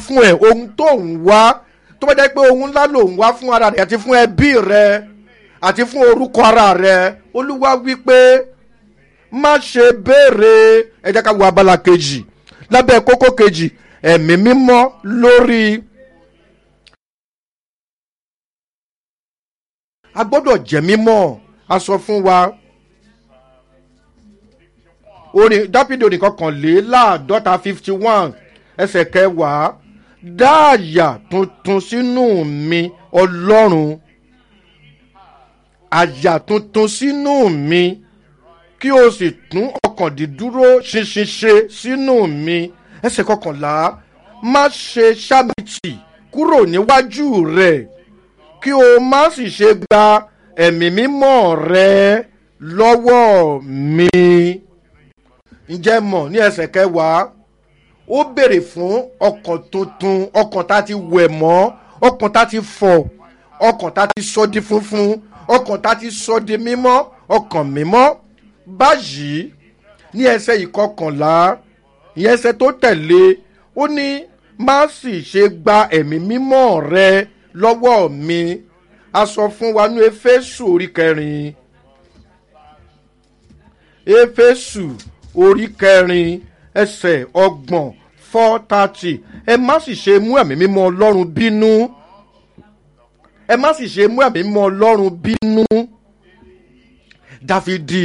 fún ẹ ohun tó ń wá tó bá jẹ́ pé ohun ńlá ló ń wá fún ara rẹ àti fún ẹbí rẹ àti fún orúkọ ara rẹ olúwa wí pé má ṣe béèrè ẹ jẹ́ ká wo abala kejì lábẹ́ kókó kejì ẹ̀mí mímọ́ lórí. a gbọ́dọ̀ jẹ́ mímọ́ a sọ fún wa orin dápídì orin kọkànléláàádọ́ta fifty one ẹsẹ̀ kẹwàá dá àyà tuntun sínú mi ọlọ́run àyà tuntun sínú mi kí o sì tún ọkàn dídúró ṣinṣin ṣe sínú mi ẹsẹ̀ kọkànlá má ṣe ṣábìtì kúrò níwájú rẹ̀ kí o má sì ṣe gba ẹ̀mí mímọ́ rẹ lọ́wọ́ mi. ǹjẹ́ mọ̀ ní ẹsẹ̀ kẹwàá ó béèrè fún ọkàn tuntun ọkàn tá a ti wẹ̀ mọ́ ọkàn tá a ti fọ̀ ọkàn tá a ti sọ di funfun ọkàn tá a ti sọ di mímọ́ ọkàn mímọ́ báyìí ní ẹsẹ̀ ìkọkànlá ní ẹsẹ̀ tó tẹ̀lé ó ní má sì ṣe gba ẹ̀mí mímọ́ rẹ lọ́wọ́ mi a sọ fún wa ní efésù orí kẹrin efésù orí kẹrin ẹsẹ̀ ọgbọ̀n four thirty ẹ má sì ṣe mú ẹ̀mí mímọ́ ọlọ́run bínú ẹ má sì ṣe mú ẹ̀mí mímọ́ ọlọ́run bínú dáfídì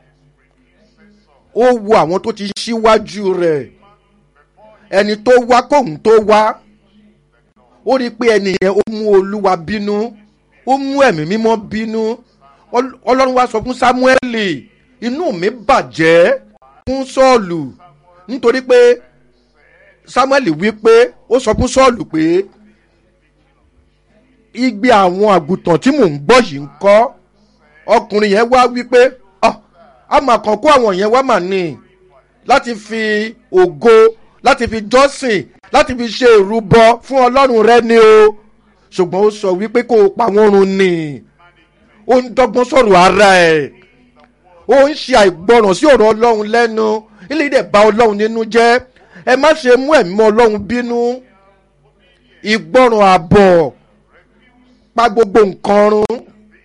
ó wo àwọn tó ti ṣíwájú rẹ̀ ẹni tó wá kóhun tó wá ó rí i pé ẹni yẹn ó mú olúwa bínú ó mú ẹ̀mí mímọ́ bínú ọlọ́run wá sọ fún sámúẹ́lì inú mi bàjẹ́ fún sọ́ọ̀lù nítorí pé samuel wí pé ó sọ fún sọ́ọ̀lù pé igbe àwọn àgùntàn tí mò ń gbọ́ yìí ń kọ́ ọkùnrin yẹn wá wí pé a mà kàn kó àwọn yẹn wá mà ní láti fi ògo láti fi jọ́sìn láti fi ṣe ìrúbọ fún ọlọ́run rẹ ni o ṣùgbọ́n ó sọ wípé kó o pa wọ́n run ni ó ń dọ́gbọ́n sọ̀rọ̀ ara ẹ̀ ó ń ṣe àìgbọràn sí ọ̀rọ̀ ọlọ́run lẹ́nu ilé ìdẹ̀ bá ọlọ́run nínú jẹ́ ẹ má ṣe mú ẹ̀mí mọ́ ọlọ́run bínú ìgbọràn àbọ̀ pa gbogbo nǹkan run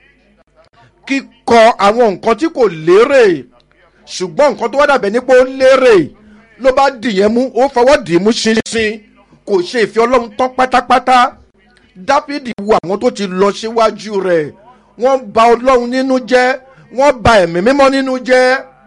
kíkọ àwọn nǹkan tí kò lérè ṣùgbọ́n nǹkan tó wá dàbẹ̀ nípa ó lérè ló bá dìyẹn mú ó fọwọ́ dì í mú ṣinṣin kò ṣe ìfẹ́ ọlọ́run tán pátápátá dáfídì wo àwọn tó ti lọ síwájú rẹ̀ wọ́n ba ọlọ́run nínú jẹ́ wọ́n ba ẹ̀mí mímọ́ nínú jẹ́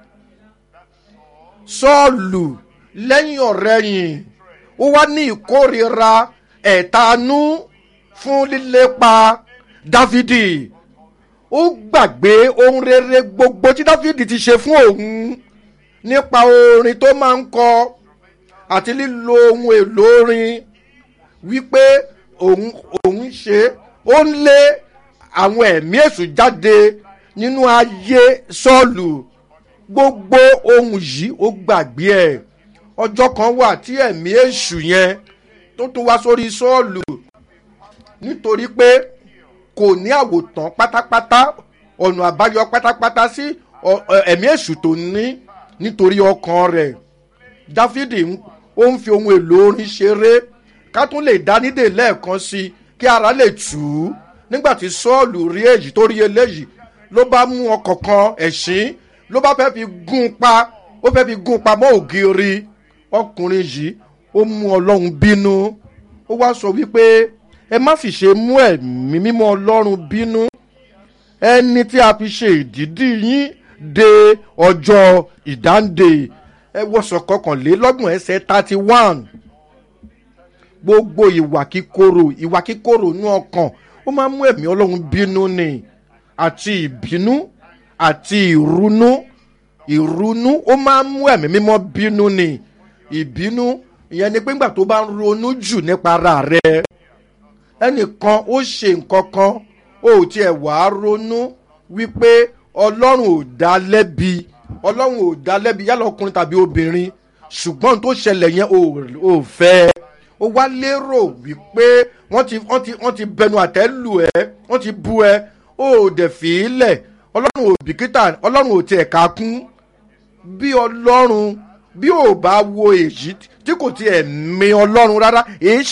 sọ́ọ̀lù lẹ́yìn ọ̀rẹ́yìn ó wá ní ìkórira ẹ̀tanú fún lílépa dáfídì ó gbàgbé ohun rere gbogbo tí dáfídì ti ṣe fún òun nípa orin tó máa ń kọ àti lílo ohun èlò orin wípé òun òun ṣe ó ń lé àwọn ẹ̀mí èṣù jáde nínú ayé sọ́ọ̀lù gbogbo ohun yìí ó gbàgbé ẹ̀ ọjọ́ kan wà tí ẹ̀mí èṣù yẹn tó tún wá sórí sọ́ọ̀lù nítorí pé kò ní àwòtán pátápátá ọ̀nà àbáyọ pátápátá sí ẹ̀mí èṣù tó ní nítorí ọkàn rẹ̀ dáfídì ó ń fi ohun èlò orin ṣeré ká tún lè dá nídè lẹ́ẹ̀kan sí i kí ara lè tù ú nígbà tí sọ́ọ̀lù rí èyí tó rí eléyìí ló bá mú ọkọ̀ kan ẹ̀sìn ló bá fẹ́ fi gún pa ó fẹ́ fi gún pa mọ́ ògiri ọkùnrin yìí ó mú ọlọ́run bínú ó wá sọ wípé ẹ má sì ṣe mú ẹ̀mí mímọ́ ọlọ́run bínú ẹni tí a fi ṣe ìdídì yín de ọjọ́ ìdáǹdè ẹ wọ́sọ̀ kọkànlélọ́gbọ̀n ẹsẹ̀ thirty one gbogbo ìwà kíkorò ìwà kíkorò nú ọkàn ó máa ń mú ẹ̀mí ọlọ́run bínú ni àti ìbínú àti ìrunú ìrunú ó máa ń mú ẹ̀mí mímọ́ bínú ni ìbínú ìyẹn ni pé ńgbà tó bá ń ronú jù nípa ara rẹ ẹnìkan ó ṣe nǹkan kan ó tiẹ̀ wàá ronú wípé ọlọ́run ò dá lẹ́bi ọlọ́run ò dá lẹ́bi yálà ọkùnrin tàbí obìnrin ṣùgbọ́n tó ṣẹlẹ̀ yẹn ò fẹ́ ó wá lérò wípé wọ́n ti wọ́n ti wọ́n ti bẹnu àtẹ́ lù ẹ́ wọ́n ti bu ẹ ó dẹ̀ fi í lẹ̀ ọlọ́run ò bìkítà ọlọ́run ò tiẹ̀ ká kún bí ọlọ́run bí ò bá wo èyí tí kò tiẹ̀ mi ọlọ́run rárá èyí